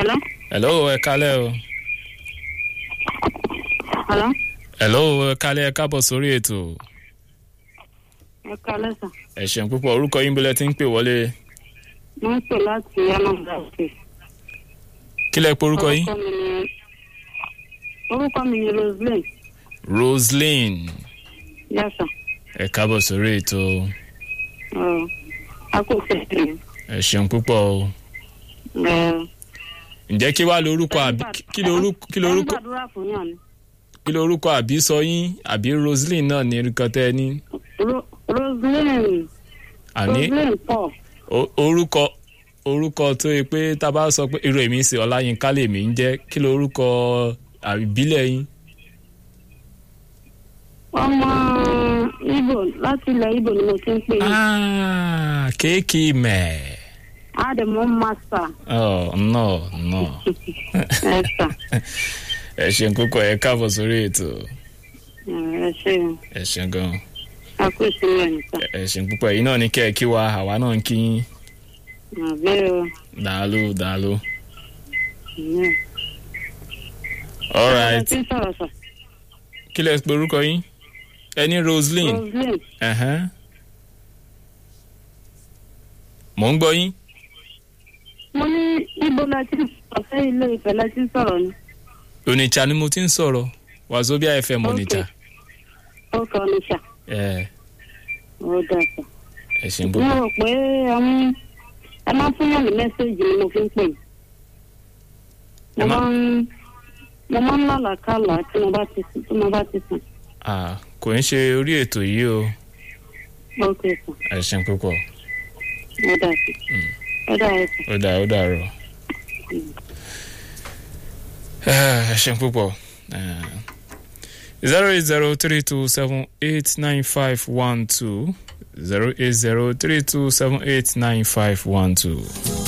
Hello? hello ẹ kálẹ̀ o Hello? hello ẹ kálẹ̀ ẹ káàbọ̀ sórí ètò Ẹ kalẹ́ sà. ẹ ṣeun púpọ̀ orúkọ yín bílẹ̀ tí ń pè wọlé Mo ń pè láti Anambra. kí lẹ pé orúkọ yín Orúkọ mi ni orúkọ mi ni Roseline. roseline Yes, sir. ẹ káàbọ̀ sórí ètò Ọ̀, A kò fẹ́ ẹ ṣeun púpọ̀ o ǹjẹ́ kí wàá lórúkọ àbí kí lórúkọ kí Ẹ ń lórúkọ gbàdúrà fún yàn ni. kí lórúkọ àbí sọ yín àbí roseline náà ní orúkọ tẹ ẹ ní Ro- Roseline. àní Roseline Paul. o- orúkọ orúkọ tó yẹ pé tá a bá sọ pé irú èmi ń ṣe ọláyínká lèmi ń jẹ́ kí lórúkọ àbílẹ̀ yín Ọmọ Ibo láti ilẹ̀ Ibo ni mo ti ń pè yín. Ah, kéèkì mẹ́ẹ̀. Àdèmọ́ Masa. Oh, no, no. Ẹ sà. ẹ ṣeun kókó ẹ káàbọ̀ sórí ètò Ẹ ṣe ẹ ṣeun gan a kò sí rẹ̀ nìkan. ẹ ṣeun púpọ̀ yìí náà ní kẹ́ ẹ kí wa àwa náà ń kí yín Àbẹ́ o. dàálù dàálù. ìyẹn. all Ẹ right ti sọ̀rọ̀ sà. kí lẹ pe orúkọ yín ẹ ní roseline Roseline. ẹ̀hẹ́n. mò ń gbọ́ yín Mo ní Ibo la ti sọ̀rọ̀ fẹ́ ilé ìfẹ́ la ti sọ̀rọ̀ ni. onitsha ni mo ti ń sọ̀rọ̀ wazobia fm onitsha Ó kọ́ ni sà. ẹ Ó dà sà. ẹ ṣeun Mo púpọ̀ rò pé àwọn ẹ máa fún yàn ní mẹ́sẹ̀gì ni mo fi ń pè. Ẹ Mo má- máa ń mo máa ń lálàkàlà tí mo bá ti sùn tí mo bá ti sùn. Ah, kò ń ṣe orí ètò yìí o Ó kè sà. ẹ ṣeun púpọ̀ Ó dà sà. Ó dà ẹ sà. ó dà ó dàrọ. ẹ ṣeun púpọ̀ zero eight zero three two seven eight nine five one two zero eight zero three two seven eight nine five one two.